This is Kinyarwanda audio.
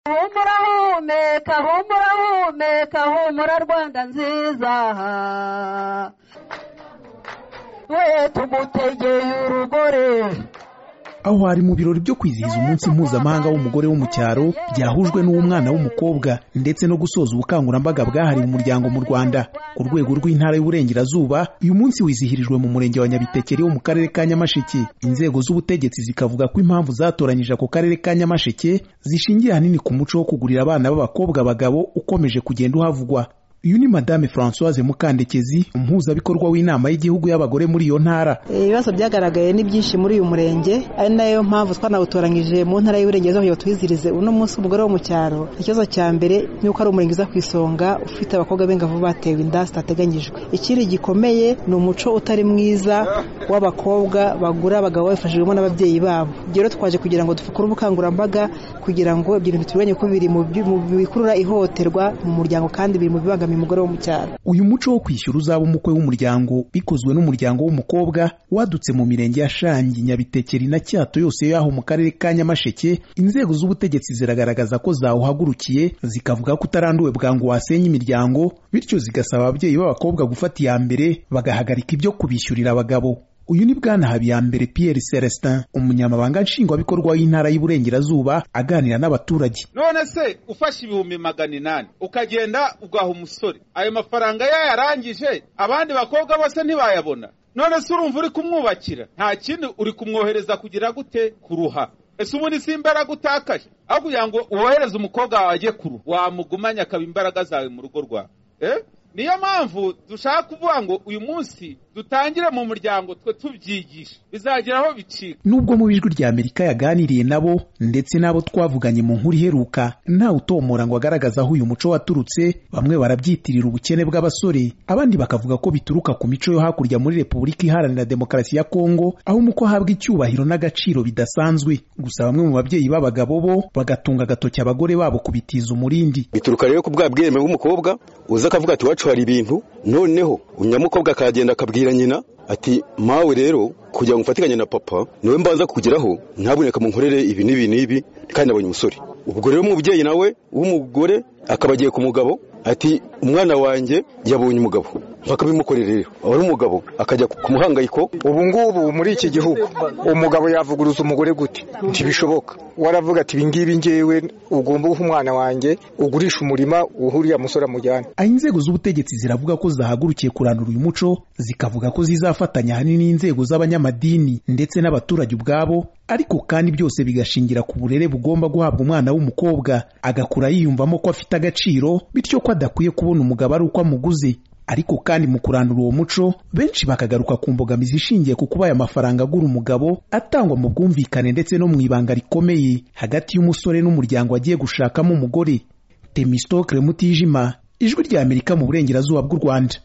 humura humeka humura humeka humura rwanda nziza we tugutegeye urugore aho hari mu birori byo kwizihiza umunsi mpuzamahanga w'umugore wo mu cyaro byahujwe n'umwana w'umukobwa ndetse no gusoza ubukangurambaga bwahariwe umuryango mu rwanda ku rwego rw'intara y'uburengerazuba uyu munsi wizihirijwe mu murenge wa nyabitekeri wo mu karere ka nyamasheke inzego z'ubutegetsi zikavuga ko impamvu zatoranyije ako karere ka nyamasheke zishingiye ahanini ku muco wo kugurira abana b'abakobwa abagabo ukomeje kugenda uhavugwa uyu ni madame francoise mukandekezi umuhuzabikorwa w'inama y'igihugu y'abagore muri iyo ntara ibibazo byagaragaye ni byinshi muri uyu murenge ari nayo mpamvu twanawutoranyije mu ntara y'uburengerazuba kugira ngo twizihirize uno munsi umugore wo mu cyaro ikibazo cya mbere ni uko ari umurenge uza ku isonga ufite abakobwa b'ingavu batewe inda zitateganyijwe ikindi gikomeye ni umuco utari mwiza w'abakobwa bagura abagabo babifashijwemo n'ababyeyi babo ibyo rero twaje kugira ngo dukore ubukangurambaga kugira ngo ibyo bintu tubibonye ko biri mu bi- mu bikurura ihohoterwa mu muryango kandi biri mu bibangamiye kubangamira umugore wo mu cyaro uyu muco wo kwishyura uzaba umukwe w'umuryango bikozwe n'umuryango w'umukobwa wadutse mu mirenge ya shangi nyabitekeri na cyato yose y'aho mu karere ka nyamasheke inzego z'ubutegetsi ziragaragaza ko zawuhagurukiye zikavuga ko utaranduwe bwangu wasenya imiryango bityo zigasaba ababyeyi b'abakobwa gufata iya mbere bagahagarika ibyo kubishyurira abagabo uyu ni bwana habiyambere pierre celestin umunyamabanga nshingwabikorwa w'intara y'uburengerazuba aganira n'abaturage none se ufashe ibihumbi magana inani ukagenda ugaha umusore ayo mafaranga yayarangije abandi bakobwa bose ntibayabona none se urumva uri kumwubakira nta kindi uri kumwohereza kugira gute kuruha ese ubundi si imbaraga utakaje aho kugira ngo wohereze umukobwa wawe ajye kuruha wamugumanye akaba imbaraga zawe mu rugo rwawe Eh? niyo mpamvu dushaka kuvuga ngo uyu munsi dutangire mu muryango twe tubyigisha bizagera aho bicika nubwo mu ijwi rya Amerika yaganiriye nabo ndetse n'abo twavuganye mu nkuru iheruka ntawe utomora ngo agaragaze aho uyu muco waturutse bamwe barabyitirira ubukene bw'abasore abandi bakavuga ko bituruka ku mico yo hakurya muri Repubulika Iharanira Demokarasi ya Kongo aho umuko ahabwa icyubahiro n'agaciro bidasanzwe gusa bamwe mu babyeyi b'abagabo bo bagatunga agatoki abagore babo kubitiza umurindi bituruka rero ku bwa bwembe bw'umukobwa uza akavuga ati iwacu hari ibintu noneho umunyamukobwa akagenda akabwira nyina ati mawe rero kugira ngo mfatikanye na papa niwe mbanza kugeraho ntaboneka mu nkorere ibi n'ibi n'ibi kandi nabonye umusore ubwo rero umubyeyi nawe w'umugore akaba agiye ku mugabo ati umwana wanjye yabonye umugabo bakabimukorera rero wari umugabo akajya ku muhangayiko ubu ngubu muri iki gihugu umugabo yavuguruza umugore gute ntibishoboka waravuga ati ibingibi ngewe ugomba guha umwana wanjye ugurisha umurima uhuriye musore amujyane aho inzego z'ubutegetsi ziravuga ko zahagurukiye kurandura uyu muco zikavuga ko zizafatanya ahanini n'inzego z'abanyamadini ndetse n'abaturage ubwabo ariko kandi byose bigashingira ku burere bugomba guhabwa umwana w'umukobwa agakura yiyumvamo ko afite agaciro bityo ko adakwiye kubona umugabo ari uko amuguze ariko kandi mu kurandura uwo muco benshi bakagaruka ku mbogamizi ishingiye ku kuba aya mafaranga agura umugabo atangwa mu bwumvikane ndetse no mu ibanga rikomeye hagati y'umusore n'umuryango agiye gushakamo umugore temistocle mutijima ijwi ry'amerika mu burengerazuba bw'u rwanda